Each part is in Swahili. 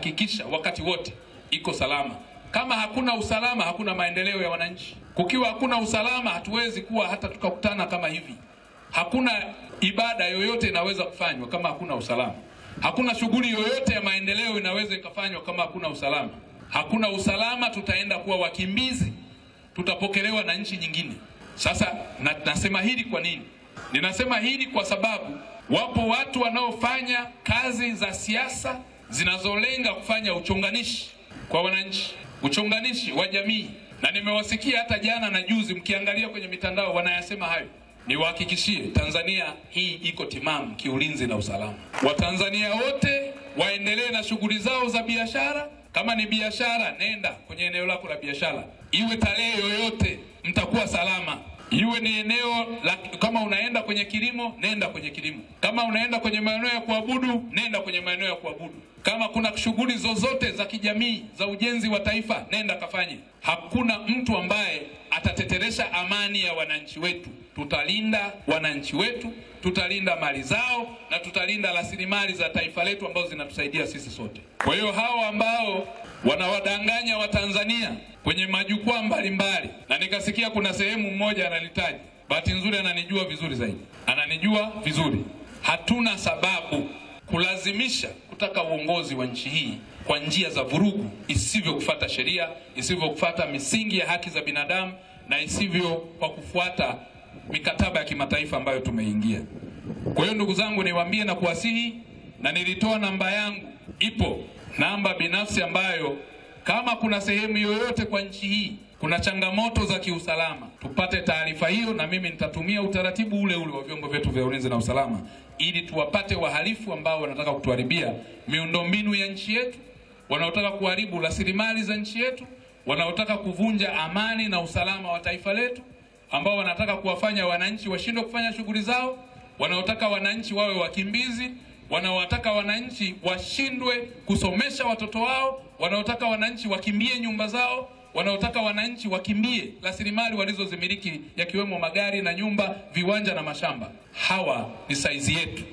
tutahakikisha wakati wote iko salama. Kama hakuna usalama, hakuna maendeleo ya wananchi. Kukiwa hakuna usalama, hatuwezi kuwa hata tukakutana kama hivi. Hakuna ibada yoyote inaweza kufanywa kama hakuna usalama. Hakuna shughuli yoyote ya maendeleo inaweza ikafanywa kama hakuna usalama. Hakuna usalama, tutaenda kuwa wakimbizi, tutapokelewa na nchi nyingine. Sasa na, nasema hili kwa nini? Ninasema hili kwa sababu wapo watu wanaofanya kazi za siasa zinazolenga kufanya uchonganishi kwa wananchi, uchonganishi wa jamii, na nimewasikia hata jana na juzi, mkiangalia kwenye mitandao wanayasema hayo. Niwahakikishie, Tanzania hii iko timamu kiulinzi na usalama. Watanzania wote waendelee na shughuli zao za biashara. Kama ni biashara, nenda kwenye eneo lako la biashara, iwe tarehe yoyote, mtakuwa salama. Iwe ni eneo la, kama unaenda kwenye kilimo, nenda kwenye kilimo. Kama unaenda kwenye maeneo ya kuabudu, nenda kwenye maeneo ya kuabudu. Kama kuna shughuli zozote za kijamii za ujenzi wa taifa, nenda kafanye. Hakuna mtu ambaye atateteresha amani ya wananchi wetu. Tutalinda wananchi wetu, tutalinda mali zao na tutalinda rasilimali za taifa letu ambazo zinatusaidia sisi sote. Kwa hiyo hao ambao wanawadanganya Watanzania kwenye majukwaa mbalimbali, na nikasikia kuna sehemu mmoja analitaja, bahati nzuri ananijua vizuri zaidi, ananijua vizuri. Hatuna sababu kulazimisha kutaka uongozi wa nchi hii kwa njia za vurugu, isivyo kufuata sheria, isivyo kufuata misingi ya haki za binadamu na isivyo kwa kufuata mikataba ya kimataifa ambayo tumeingia. Kwa hiyo ndugu zangu, niwaambie na kuwasihi, na nilitoa namba yangu, ipo namba binafsi ambayo kama kuna sehemu yoyote kwa nchi hii kuna changamoto za kiusalama, tupate taarifa hiyo, na mimi nitatumia utaratibu ule ule wa vyombo vyetu vya ulinzi na usalama ili tuwapate wahalifu ambao wanataka kutuharibia miundombinu ya nchi yetu, wanaotaka kuharibu rasilimali za nchi yetu, wanaotaka kuvunja amani na usalama wa taifa letu, ambao wanataka kuwafanya wananchi washindwe kufanya shughuli zao, wanaotaka wananchi wawe wakimbizi, wanaotaka wananchi washindwe kusomesha watoto wao, wanaotaka wananchi wakimbie nyumba zao, wanaotaka wananchi wakimbie rasilimali walizozimiliki yakiwemo magari na nyumba, viwanja na mashamba. Hawa ni saizi yetu.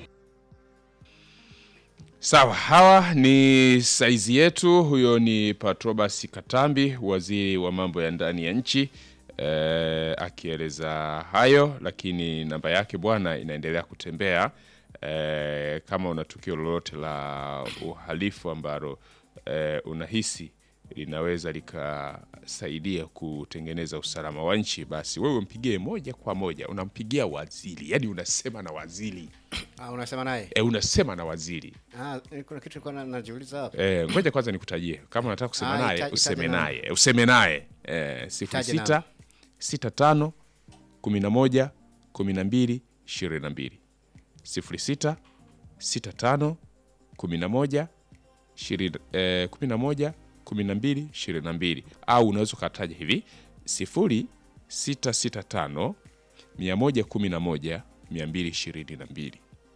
Sawa, hawa ni saizi yetu. Huyo ni Patrobas Katambi, waziri wa mambo ya ndani ya nchi eh, akieleza hayo, lakini namba yake bwana inaendelea kutembea. Eh, kama una tukio lolote la uhalifu ambalo eh, unahisi linaweza likasaidia kutengeneza usalama wa nchi, basi wewe mpigie moja kwa moja, unampigia waziri, yaani unasema na waziri Ah, unasema naye e, unasema na waziri ah, kuna kitu nilikuwa na- najiuliza hapa e, ngoja kwanza nikutajie kama unataka kusema Ah, naye ita- useme itaje naye useme naye e, sifuri Itaje sita namba. sita tano kumi na moja kumi na mbili ishirini na mbili sifuri sita sita tano kumi na moja ishirini eh, kumi na moja kumi na mbili ishirini na mbili au unaweza ukataja hivi sifuri sita sita tano mia moja kumi na moja mia mbili ishirini na mbili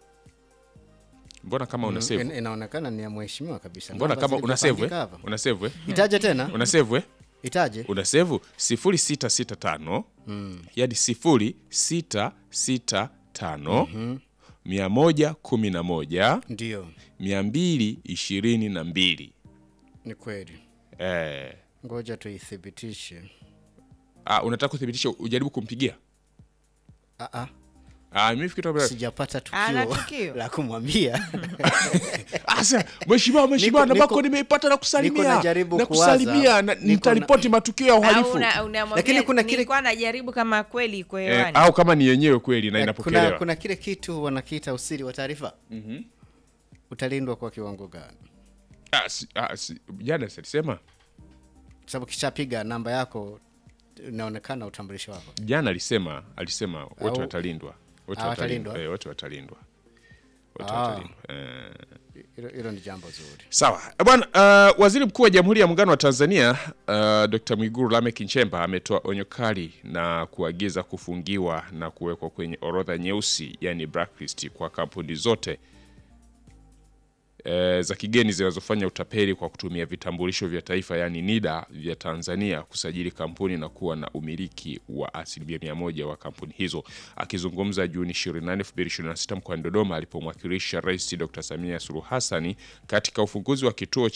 mbona kama una save In- inaonekana ni ya mheshimiwa kabisa mbona Namba kama una save zilizopangika eh? hapa. una save eh? itaje tena una save eh? itaje una save sifuri sita sita tano yani sifuri sita sita tano mia moja kumi na moja ndio mia mbili ishirini na mbili ni kweli eh, ngoja tuithibitishe ah, unataka kuthibitisha ujaribu kumpigia ah, ah, ah, mimi fikiri kwamba- sijapata Ana tukio tukio. la kumwambia Asa, mheshimiwa mheshimiwa Niko- nambako niko- nimeipata na niko kusalimia najaribu na kuwaza. kusalimia na Niko nitaripoti matukio ya Au uhalifu una- unamwambia, Lakini kuna kile- nilikuwa najaribu kama kweli iko eh, hewani. au kama ni yenyewe kweli na kuna, inapokelewa kuna kile kitu wanakiita usiri wa taarifa utalindwa kwa kiwango gani ah, si, ah, si, jana silisema Kwa sababu kishapiga namba yako inaonekana utambulisho wako jana alisema alisema wote Au- watalindwa wote Ah, watalindwa watalindwa? eh, wote watalindwa wote Ah. watalindwa eh. hilo hilo ni jambo zuri Sawa Eh, bwana. Uh, waziri mkuu wa Jamhuri ya Muungano wa Tanzania uh, Dr. Mwigulu Lameck Nchemba ametoa onyo kali na kuagiza kufungiwa na kuwekwa kwenye orodha nyeusi, yani blacklist kwa kampuni zote e, za kigeni zinazofanya utapeli kwa kutumia vitambulisho vya taifa yani NIDA vya Tanzania kusajili kampuni na kuwa na umiliki wa asilimia mia moja wa kampuni hizo. Akizungumza Juni 28, 2026 mkoani Dodoma alipomwakilisha Rais Dr. Samia Suluhu Hassani katika ufunguzi wa kituo